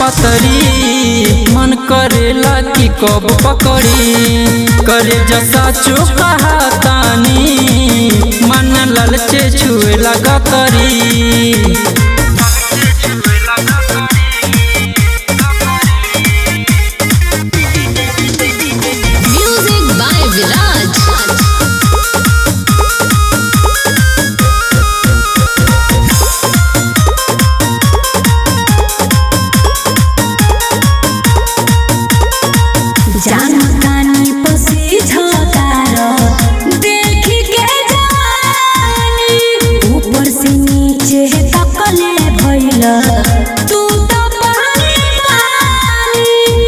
पतरी मन करेला कि कब पकड़ी करे जसा चुका तानी मन ललचे छुए लगा तरी Music by Viraj. जानतानी पसी झतार देखी के जवानी ऊपर से नीचे तकले भइल तू तो पानी पानी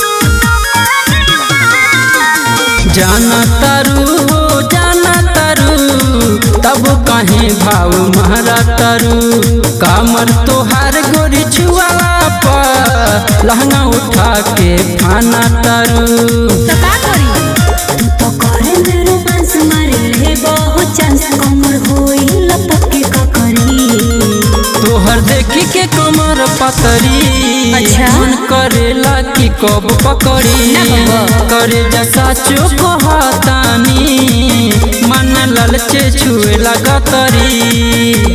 जाना तारू हो जाना तारू तब कहीं भाव मारा तारू कामर तोहार गोरी छुआला पर लहंगा उठा के फाना तारू तो का करी तू तो करे में रोमांस मारे ले बहुत चांस कमर होई लपके का करी तोहर देखी के कमर पतरी अच्छा। मन करेला कि कब पकड़ी ना बाबा। करे जसा चुप तानी मन ललचे छुए लगा तरी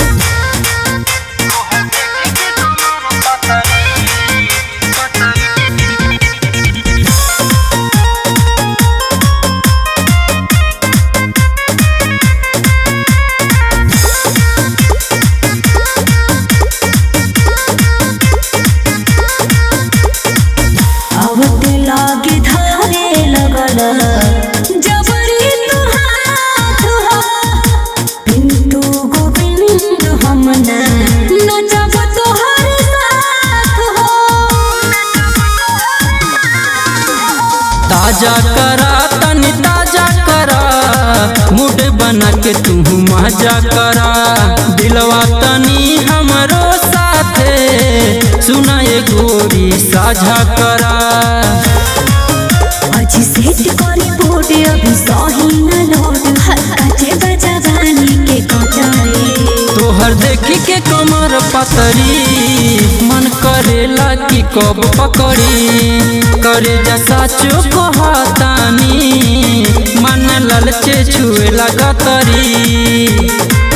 आवते लागे धारे लगल जबरी तू हाथ हो पिंटू गोविंद हमना नचब तोहर साथ हो ताजा करा तनी ताजा करा मूड बना के तू मजा करा दिलवा तनी हमरो साथे सुना ये गोरी साझा करा अजी सेट करी बोर्ड अभी सही न लोड काचे बजा बानी के कटाए तोहर देखी के कमर पतरी मन करेला कि कब पकड़ी करे जसा चुप तानी मन ललचे छुए लगा तरी